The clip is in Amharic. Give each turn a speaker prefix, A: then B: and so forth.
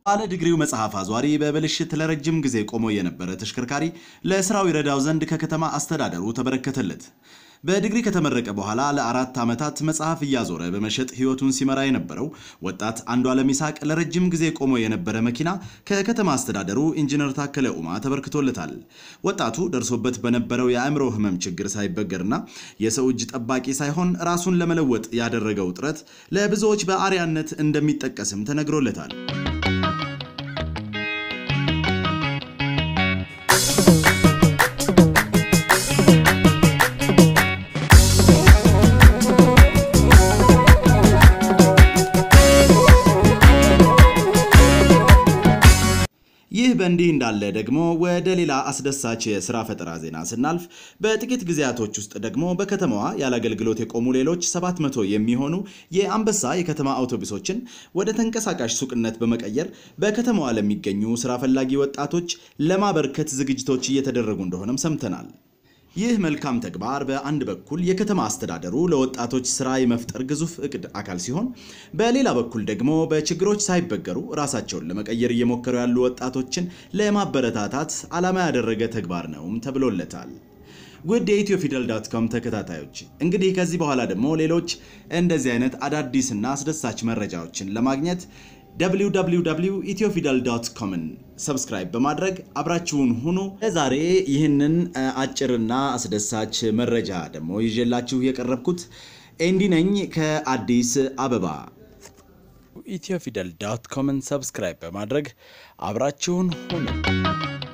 A: ባለ ዲግሪው መጽሐፍ አዟሪ በብልሽት ለረጅም ጊዜ ቆሞ የነበረ ተሽከርካሪ ለስራው ይረዳው ዘንድ ከከተማ አስተዳደሩ ተበረከተለት። በዲግሪ ከተመረቀ በኋላ ለአራት ዓመታት መጽሐፍ እያዞረ በመሸጥ ሕይወቱን ሲመራ የነበረው ወጣት አንዱዓለም ይስሐቅ ለረጅም ጊዜ ቆሞ የነበረ መኪና ከከተማ አስተዳደሩ ኢንጂነር ታከለ ኡማ ተበርክቶለታል። ወጣቱ ደርሶበት በነበረው የአእምሮ ሕመም ችግር ሳይበገርና የሰው እጅ ጠባቂ ሳይሆን ራሱን ለመለወጥ ያደረገው ጥረት ለብዙዎች በአርያነት እንደሚጠቀስም ተነግሮለታል። ይህ በእንዲህ እንዳለ ደግሞ ወደ ሌላ አስደሳች የስራ ፈጠራ ዜና ስናልፍ በጥቂት ጊዜያቶች ውስጥ ደግሞ በከተማዋ ያለ አገልግሎት የቆሙ ሌሎች 700 የሚሆኑ የአንበሳ የከተማ አውቶቡሶችን ወደ ተንቀሳቃሽ ሱቅነት በመቀየር በከተማዋ ለሚገኙ ስራ ፈላጊ ወጣቶች ለማበርከት ዝግጅቶች እየተደረጉ እንደሆነም ሰምተናል። ይህ መልካም ተግባር በአንድ በኩል የከተማ አስተዳደሩ ለወጣቶች ስራ የመፍጠር ግዙፍ እቅድ አካል ሲሆን፣ በሌላ በኩል ደግሞ በችግሮች ሳይበገሩ ራሳቸውን ለመቀየር እየሞከሩ ያሉ ወጣቶችን ለማበረታታት ዓላማ ያደረገ ተግባር ነውም ተብሎለታል። ውድ የኢትዮ ፊደል ዳት ኮም ተከታታዮች እንግዲህ ከዚህ በኋላ ደግሞ ሌሎች እንደዚህ አይነት አዳዲስና አስደሳች መረጃዎችን ለማግኘት www ኢትዮፊደል ዶት ኮምን ሰብስክራይብ በማድረግ አብራችሁን ሁኑ። ለዛሬ ይህንን አጭርና አስደሳች መረጃ ደግሞ ይዤላችሁ የቀረብኩት ኤንዲ ነኝ ከአዲስ አበባ። ኢትዮፊደል ዶት ኮምን ሰብስክራይብ በማድረግ አብራችሁን ሁኑ።